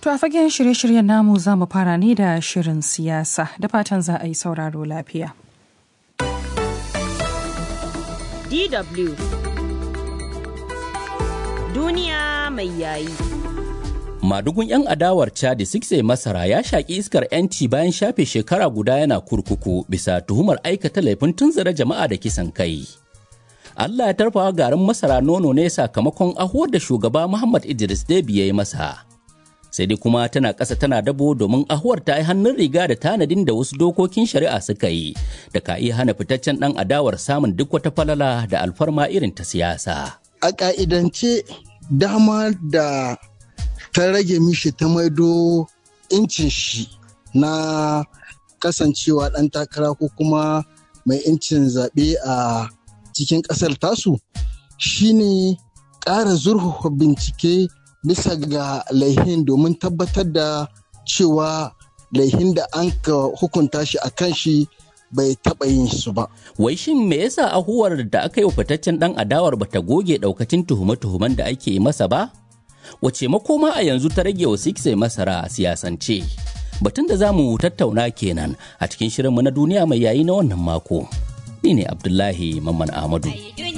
To a fagen shirye-shiryen namu za mu fara ne da shirin siyasa da fatan za a yi sauraro lafiya. DW Duniya mai yayi. Madugun 'yan adawar Chadi Sikse Masara ya shaƙi iskar 'yanci bayan shafe shekara guda yana kurkuku bisa tuhumar aikata laifin tunzura jama'a da kisan kai. Allah ya tarfawa garin masara nono ne sakamakon ahuwar da shugaba Muhammad Idris Debi ya yi masa. Sai dai kuma tana ƙasa tana dabo domin ahuwar ta yi hannun riga da tanadin da wasu dokokin shari'a suka yi da ka iya hana fitaccen ɗan adawar samun duk wata falala da alfarma irin ta siyasa. A ƙa'idance dama da ta rage mishi ta maido incin shi na kasancewa ɗan takara ko kuma mai incin zaɓe a cikin ƙasar tasu shine ƙara zurfafa bincike bisa ga laihin domin tabbatar da cewa laihin da an ka hukunta shi a kan shi bai taɓa yin su ba. Wai shin me yasa ahuwar da aka yi wa fitaccen ɗan adawar bata goge ɗaukacin tuhume-tuhumen da ake yi masa ba? Wace makoma a yanzu ta rage wa Sikse masara a siyasance? Batun da za mu tattauna kenan a cikin shirinmu na duniya mai yayi na wannan mako. Ni ne Abdullahi Mamman Ahmadu.